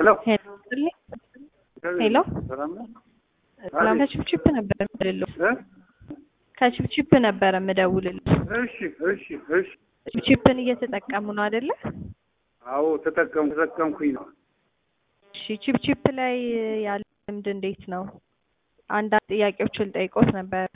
ሄሎ ሄሎ ሰላም ነው? ሰላም ከችፕችፕ ነበር የምደውልልህ። እ? ከችፕችፕ ነበረ የምደውልልህ። እሺ እሺ እሺ። ችፕን እየተጠቀሙ ነው አይደለ? አዎ ተጠቀሙ ተጠቀምኩኝ ነው። እሺ ችፕችፕ ላይ ያለ ልምድ እንዴት ነው? አንዳንድ ጥያቄዎችን ልጠይቆት ነበር።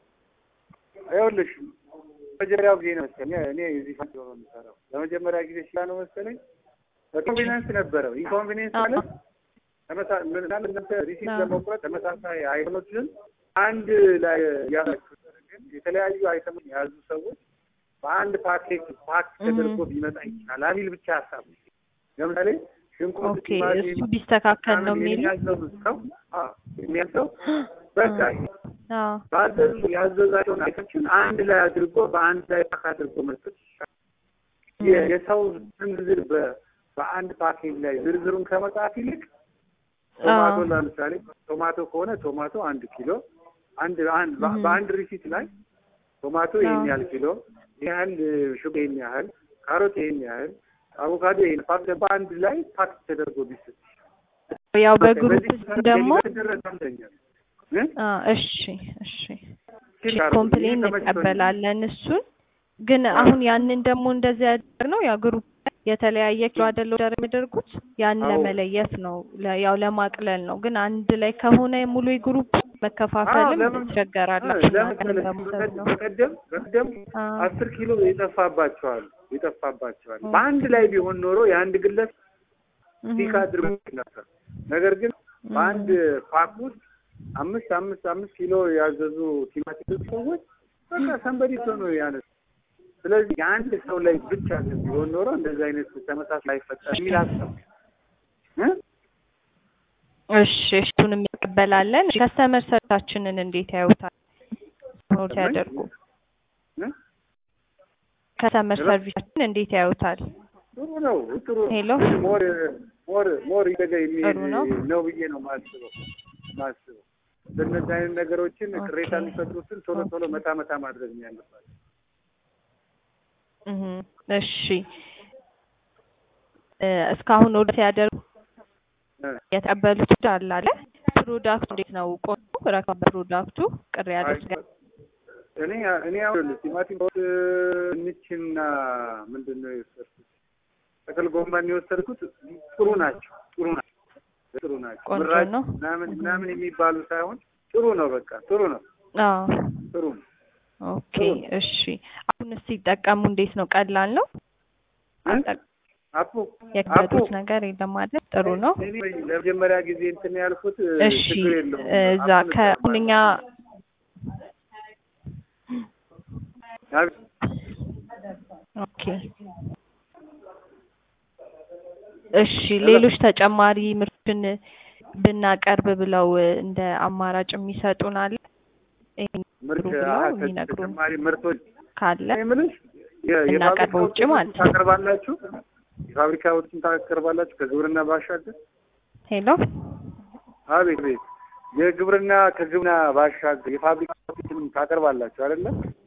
ይኸውልሽ መጀመሪያው ጊዜ ነው መሰለኝ እኔ እዚህ ፈንድ ነው የምሰራው። ለመጀመሪያ ጊዜ ሲላ ነው መሰለኝ ኮንቬኒንስ ነበረው። ኢንኮንቬኒንስ ማለት ተመሳ- ምን ማለት እናንተ ሪሲት አዎ። ለመቁረጥ ተመሳሳይ አይተሞችን አንድ ላይ ያላችሁ ግን የተለያዩ አይተሞች የያዙ ሰዎች በአንድ ፓኬት ፓክ ተደርጎ ቢመጣ ይችላል አሚል ብቻ ሀሳብ ነው። ለምሳሌ ሽንኩርት፣ ኦኬ ቲማቲም እሱ ቢስተካከል ነው ምናምን የሚል የሚያዘው ሰው አዎ የሚያዘው በቃ አዎ ባዘዙ ያዘዛቸውን አይተሞችን አንድ ላይ አድርጎ በአንድ ላይ ፓክ አድርጎ መስጠት ይችላል። የ- የሰው ዝርዝር በ- በአንድ ፓኬጅ ላይ ዝርዝሩን ከመጻፍ ይልቅ ቶማቶ አዎ። ለምሳሌ ቶማቶ ከሆነ ቶማቶ አንድ ኪሎ አንድ አንድ በ- እህ። በአንድ ሪሲት ላይ ቶማቶ ይሄን አዎ። ያህል ኪሎ ይሄን ያህል ሹግ ይሄን ያህል ካሮት ይሄን ያህል አቮካዶ ይሄን ፓክ በአንድ ላይ ፓክ ተደርጎ ቢሰጥ ያው በቃ በግሩፕ በዚህ ውስጥ ደግሞ የተደረገ አንደኛል እ? አ እሺ እሺ ችግር አለው። ኮምፕሌን ይሄ ተመችቶኛል። እንቀበላለን። እሱን ግን አሁን ያንን ደግሞ እንደዚህ ያደርግ ነው ያ ግሩፕ የተለያየ ኪሎ አይደለ ኦርደር የሚያደርጉት ያን አዎ። ለመለየት ነው ለ- ያው ለማቅለል ነው። ግን አንድ ላይ ከሆነ ሙሉ የግሩፕ መከፋፈልም ለምን- ትቸገራላችሁ ለምን እናንተንም መሰለሽ? በመውሰድ ነው። በቀደም በቀደም አ አስር ኪሎ የጠፋባቸዋል የጠፋባቸዋል ኦኬ። በአንድ ላይ ቢሆን ኖሮ የአንድ ግለሰብ እህ። ፒክ አድርጎ ነበር። ነገር ግን እህ። በአንድ ፓክ ውስጥ አምስት አምስት አምስት ኪሎ ያዘዙ ቲማቲም ሰዎች በቃ ሰንበዲ ሰው ነው ያነሱ። ስለዚህ የአንድ ሰው ላይ ብቻ ግን ቢሆን ኖሮ እንደዚህ አይነት ተመሳሳይ አይፈጠር የሚል ሀሳብ እ? እሺ እሱንም እንቀበላለን። ከስተመር ሰርታችንን እንዴት ያዩታል? ኖት ያደርጉ እ? ከስተመር ሰርቪሳችን እንዴት ያዩታል? ጥሩ ነው ጥሩ ነው። ሄሎ። ግን ሞር ሞር ሞር ይደጋ የሚሄድ ጥሩ ነው። ነው ብዬ ነው ማስበው ማስበው በእነዚህ አይነት ነገሮችን ኦኬ። ቅሬታ የሚፈጥሩትን ቶሎ ቶሎ መታ መታ ማድረግ ነው ያለባቸው። እህ እሺ እ እስካሁን ወደ ሲያደርጉ እ። የተቀበሉት አለ አለ ፕሮዳክቱ እንዴት ነው? ቆንጆ ረካ ፕሮዳክቱ ቅር ያለው ስጋ እኔ እኔ አሁን ቲማቲም ድንችና ምንድን ነው የወሰድኩት ጥቅል ጎመን የወሰድኩት ጥሩ ናቸው ጥሩ ናቸው ጥሩ ናቸው ቆንጆ ምራጭ ነው። ምናምን ምናምን የሚባሉ ሳይሆን ጥሩ ነው በቃ ጥሩ ነው አዎ ጥሩ ነው ኦኬ እሺ አሁን ሲጠቀሙ እንዴት ነው? ቀላል ነው? አጠቅ- አፑ አፑ የከበዱት ነገር የለም አይደል? ጥሩ ነው። እኔ ለመጀመሪያ ጊዜ እንትን ያልኩት እሺ ችግር የለውም እዛ አፑን ከአሁን እኛ አብ- ኦኬ እሺ ሌሎች ተጨማሪ ምርትን ብናቀርብ ብለው እንደ አማራጭ የሚሰጡን አለ ይሄን ምርት ብለው አሀ፣ የሚነግሩን ተጨማሪ ምርቶች ካለ እኔ የምልሽ የ- እናቀርብ የፋብሪካ ውጭ ውጤቶችን ማለት ነው። ታቀርባላችሁ? የፋብሪካ ውጤቶችን ታቀርባላችሁ ከግብርና ባሻገር? ሄሎ አቤት ቤት የግብርና ከግብርና ባሻገር የፋብሪካ ውጤቶችን ታቀርባላችሁ አይደለም?